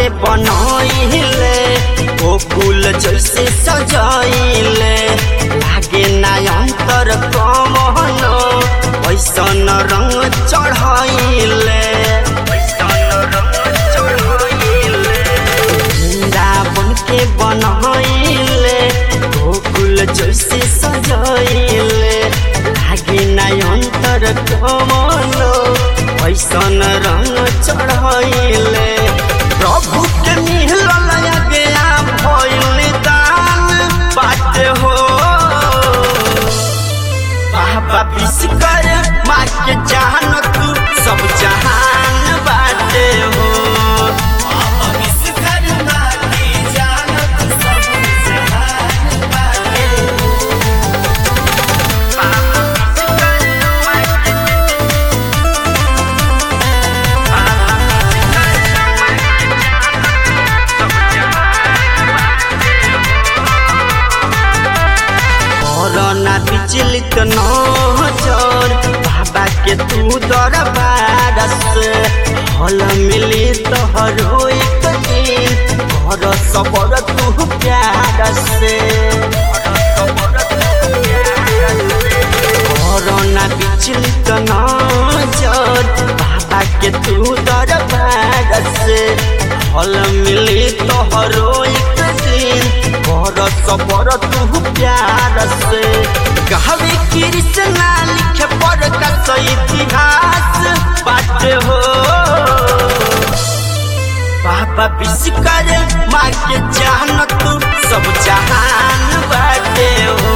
के बनैले ओ फूल जैसे सजाइले लागे ना अंतर कमनो ऐसन रंग चढ़ाइले वृंदावन के बनैले गोकुल जैसे सजाइले लागे ना अंतर कमनो ऐसन रंग चढ़ाइले प्रभु के मिलल गया भइल दान बाटे हो बाबा विश्वकर माँ के जान तू सब जहान बाटे हो बाबा विश्वकर्मा की जानत सब जहान बाटे कोरोना विचलित नजर बाबा के तू दरबार से हल मिली तोहरो एक दिन घर सबर तू प्यार से कोरोना विचलित नजर बाबा के तू दरबार से हल मिली तोहरो एक दिन घर सबर तू प्यार से कहवे कृष्णा लिखे पर का इतिहास बाटे हो बाबा विश्वकर माँ के जान तू सब जहान बाटे हो